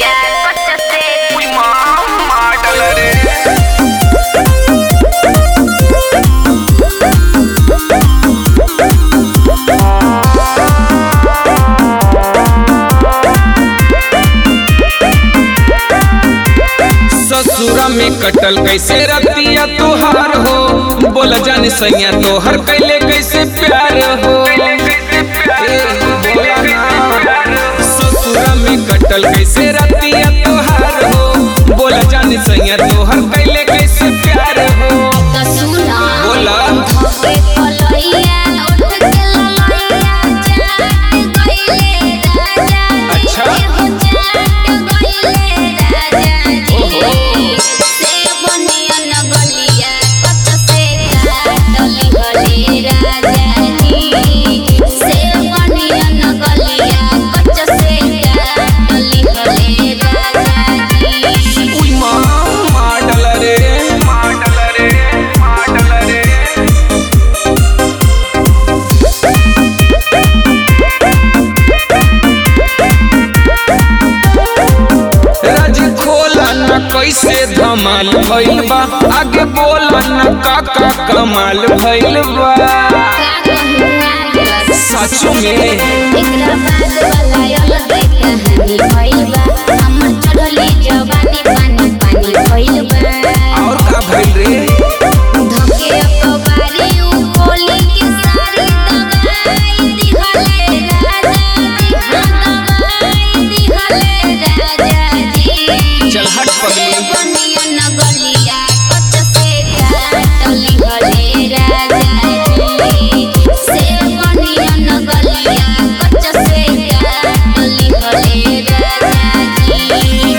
गलिया कच्चा से ಮಾಡಲ रे ससुरा में कटल कैसे रतिया तुहार हो बोल जान सैया तोहर कैले कैसे प्यार हो ए, बोला ना। ससुरा में कटल कैसे रतिया तुहार हो बोल जान सैया तोहर कैले कैसे प्यार हो तो सुना बोला धोके कलैया उठ के ललैया चाट गइले राजा अच्छा। हो चाट गइले राजा ओहो। से बनिया न गलिया कच्चा से काटली गले राजा जी से बनिया न गलिया कच्चा से काटली गले राजा जी उई माँ, ಮಾಡಲ रे ಮಾಡಲ रे ಮಾಡಲ रे राज खोला न कैसे धमाल भइल बा आगे बोला न का का कमाल भइल बा सचो में एकरा बाद वाला अलग कहानी भइल बा हमर चढ़ली जवानी पानी पानी भइल बा और का भइल रे धके अखबारी उ बोली के सारी दवाई दिहले राजा जी हाँ दवाई दिहले राजा जी चल हट पगली। से बनिया न गलिया कच्चा से काटली गले राजा जी से बनिया न गलिया कच्चा से काटली गले राजा जी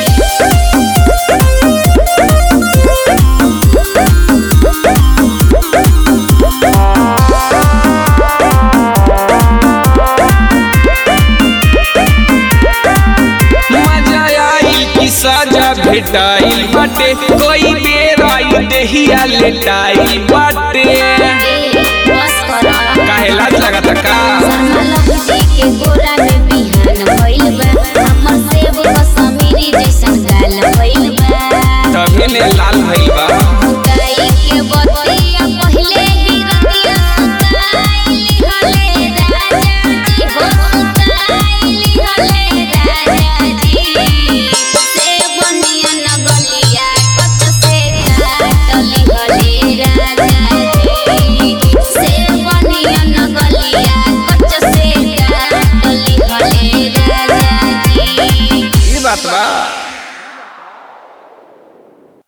मजा आई कि सजा भेटाइल बाटे कोई बेर आई देहिया लेटाइल बाटे बस करा काहे लाज लगता का